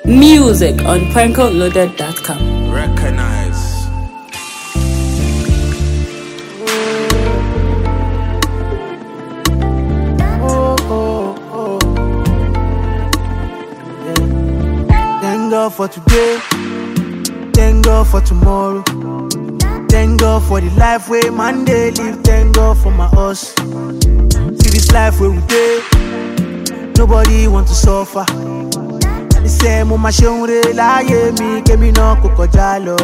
Music on prankoloaded.com. Recognize. Thank God for today. Thank God for tomorrow. Thank God for the life way man dey live. Thank God for my us. See this life where we dey. Nobody want to suffer. And the same mo ma ṣe ń re láyé mi kémi náà kò kọjá lọ.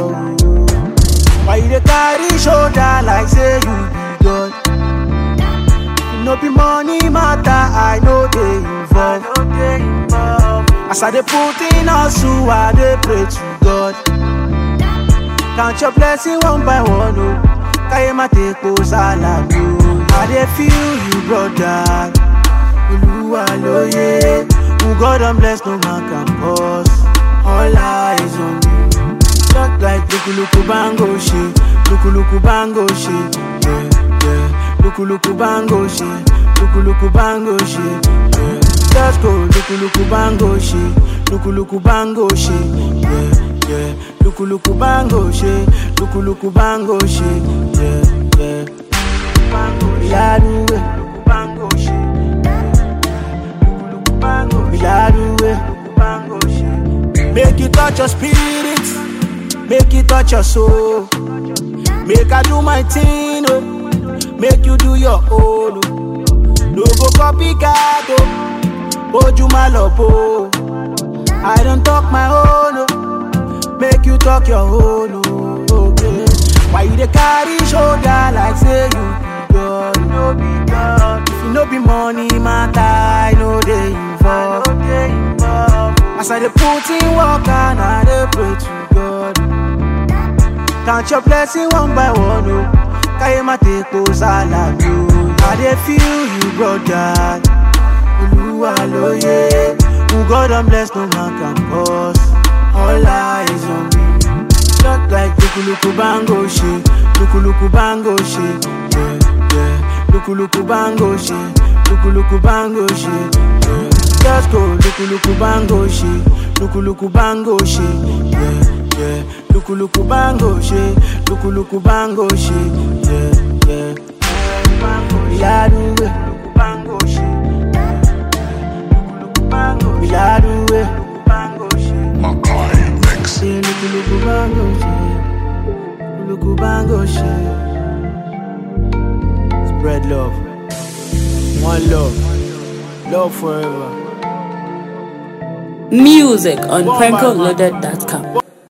Why you dey carry shoulder like say you be God? If no be money matter, I no dey involve. As I dey put in hustle, I dey pray to God. Count your blessing one by one, oh. Káyé má tepo sálàbí o. I dey feel you, brother. Olúwa lóye. Who God don bless, no man can cause. All eyes on you. Just like lukuluku bango ṣe, lukuluku bango ṣe, yeah, yeah. Lukuluku bango ṣe, lukuluku bango ṣe, yeah. Just go lukuluku bango ṣe, lukuluku bango ṣe, yeah, yeah. Lukuluku bango ṣe, lukuluku bango ṣe, yeah, yeah. Ìyáruwe, bango ṣe, lukuluku bango ṣe, ìyáruwe, bango ṣe. Make you touch your spirit, make you touch your soul. Make I do my thing, oh. Make you do your own, oh. No go copycat, oh. Ojú má lọ bò, oh. I don't talk my own, oh. Make you talk your own, oh. Okay. Why you dey carry shoulder like say you be God? You no be God. If you no be money matter, I no dey involve. As I dey put in work and I dey pray to God. Count your blessing one by one, oh. Káyé má tepo sálàbí o. I dey feel you, brother. Olúwa lóye. Who God don bless, no man can cause. All eyes on me. Just like lukuluku bango ṣe, lukuluku bango ṣe, yeah, yeah. Lukuluku bango ṣe, lukuluku bango ṣe, yeah. Just go lukuluku bango ṣe, lukuluku bango ṣe, yeah, yeah. Lukuluku bango ṣe, lukuluku bango ṣe, yeah, yeah. Ìyáruwe, bango ṣe, lukuluku bango ṣe, ìyáruwe, bango ṣe. Makai Mix. Say lukuluku bango ṣe, lukuluku bango ṣe. Spread love, one love, love forever. Music on prankoloaded.com.